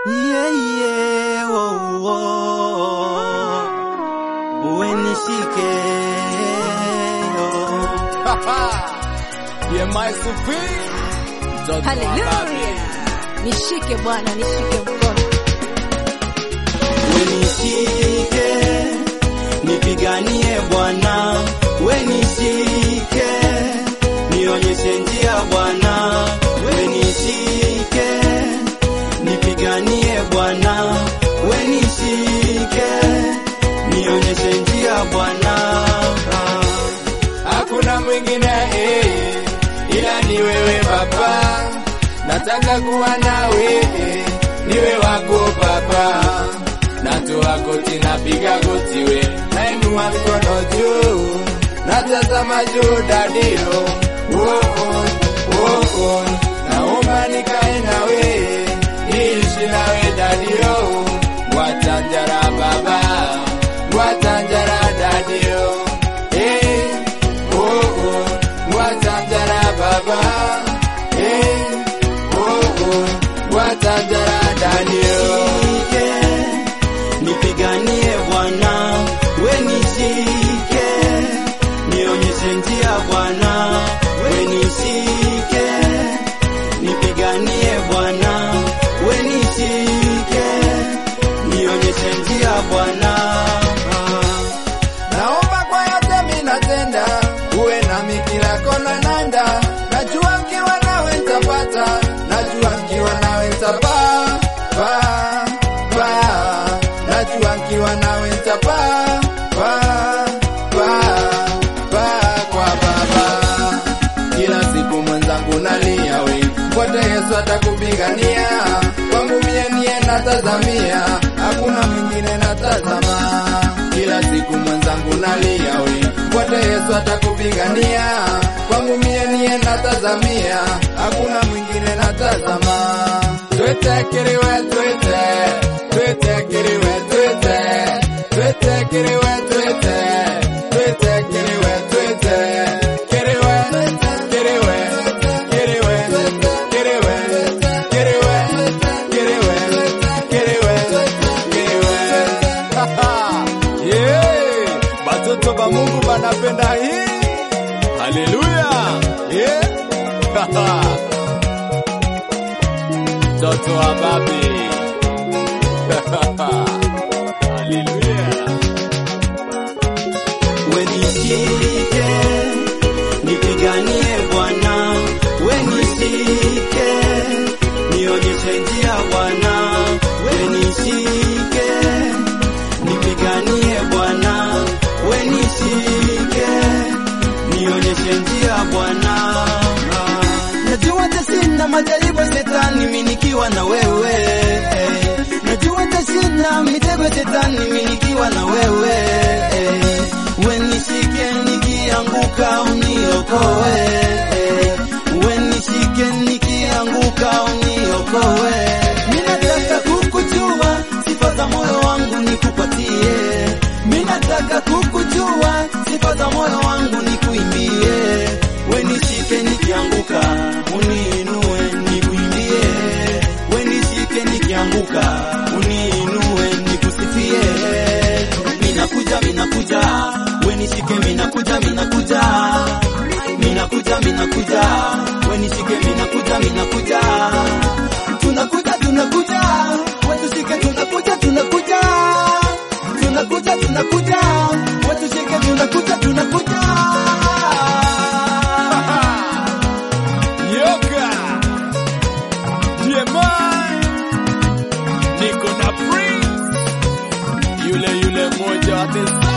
Yeah, yeah, oh, oh. Uenishike oh. Yeah, my supreme. Mtoto wa babi. Haleluya, nishike Bwana, nishike mkono. Wenishike, nipiganie Bwana, wenishike, nionyeshe njia Bwana, wenishike, nipiganie Bwana, wenishike, nionyeshe njia Bwana. Hakuna mwingine eh, ila ni wewe Baba, nataka kuwa nawe eh, niwe wako Baba, natoa goti, napiga goti we, nainua mikono juu, natazama juu dadio, oh, oh, oh, oh. naomba nikae nawe, niishi nawe dadio, watanjara Baba, watanjara dadio, eh, oh, oh, watanjara Baba, eh, oh, oh, watanjara dadio. Nishike, nipiganie Bwana, wenishike, nionyeshe njia Bwana, wenishike, nipiganie Bwana, wenishike, nionyeshe njia Bwana. Naomba kwa yote mimi natenda, uwe nami kila kona nanda. Najua nkiwa nawe nitapata, najua nkiwa nawe nitapaa, paa, paa. Najua nkiwa nawe nitapaa, paa, paa, paa kwa Baba. Kila siku mwenzangu nalia we, pote Yesu atakupigania. Kwangu mie niye natazamia, hakuna mwingine natazama. Kila siku mwenzangu nalia we, pote Yesu atakupigania. Kwangu mie niye natazamia, hakuna mwingine natazama. Twete kiriwe twete, twete kiriwe twete, twete kiriwe twete, twete kiriwe twete, kiriwe, kiriwe, kiriwe, kiriwe, kiriwe, kiriwe, kiriwe, kiriwe. Yeah, batoto ba Mungu banapenda hii. Haleluya. Yeah. Toto wa babi. Haleluya. Wenishike, nipiganie Bwana, wenishike, nionyeshe njia Bwana, wenishike, nipiganie Bwana, wenishike, nionyeshe njia Bwana. Najua tashinda majaribu ya shetani mimi nikiwa na wewe. Najua tashinda mitego ya shetani mimi nikiwa na wewe. Wenishike nikianguka uniokoe. Wenishike nikianguka uniokoe. Mimi nataka kukujua sifa za moyo wangu nikupatie. Mimi nataka kukujua sifa za moyo wangu nikuimbie. Wenishike nikianguka uniinue nikuimbie. Wenishike nikianguka uniinue nikusifie. Minakuja minakuja, wenishike minakuja minakuja. Minakuja minakuja, wenishike minakuja minakuja. Tunakuja tunakuja, wetushike tunakuja tunakuja. Tunakuja tunakuja, wetushike tunakuja tunakuja. Yoga. Diemai. Niko na Prince. Yule yule moja wa the